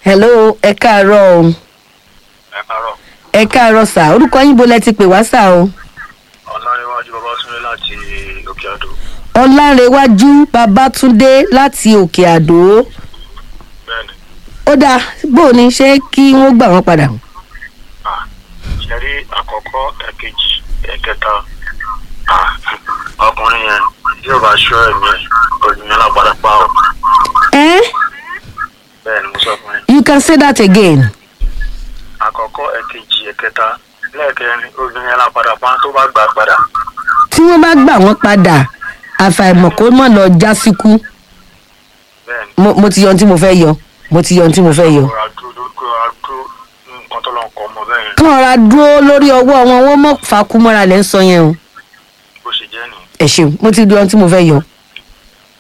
hello ẹ káàárọ̀ o ẹ kárọ̀ ẹ káàárọ̀ sà orúkọ yín bo lẹ ti pè wá sà o ọ̀nàrẹ́wájú babátúndé láti òkè àdó ọlárẹwájú babátúndé láti òkè àdó bẹ́ẹ̀ni ó dáa bó o ní ṣé kí wọ́n gbà wọ́n padà ah ṣẹ́rí àkọ́kọ́ ẹ̀kejì ẹ̀kẹta ah ọkùnrin yẹn yóò bá ṣọ́ ẹ̀mí ẹ̀ olùyẹn lágbára pa ọ́ ẹ bẹ́ẹ̀ni mo sọ fún yín you can say that again àkọ́kọ́ ẹ̀kejì ẹ̀kẹta lẹ́ẹ̀kẹrin olùyẹn lágbára pa tó bá gbà padà tí wọ́n bá gbà wọ́n padà àfàìmọ̀ kó mọ̀ lọ já síkú bẹ́ẹ̀ni mo mo ti yọ ohun tí mo fẹ́ yọ mo ti yọ ohun tí mo fẹ́ yọ. kóra dúró kóra dúró nǹkan tó lọ ń kọ́ ọmọ bẹ́ẹ̀ yẹn kán ra dúró lórí ọwọ́ wọn wọ́n mọ̀ fakú mọ́ra lẹ́ ń sọ yẹn o bó ṣe jẹ́ nìyẹn ẹ ṣeun mo ti yọ ohun tí mo fẹ́ yọ.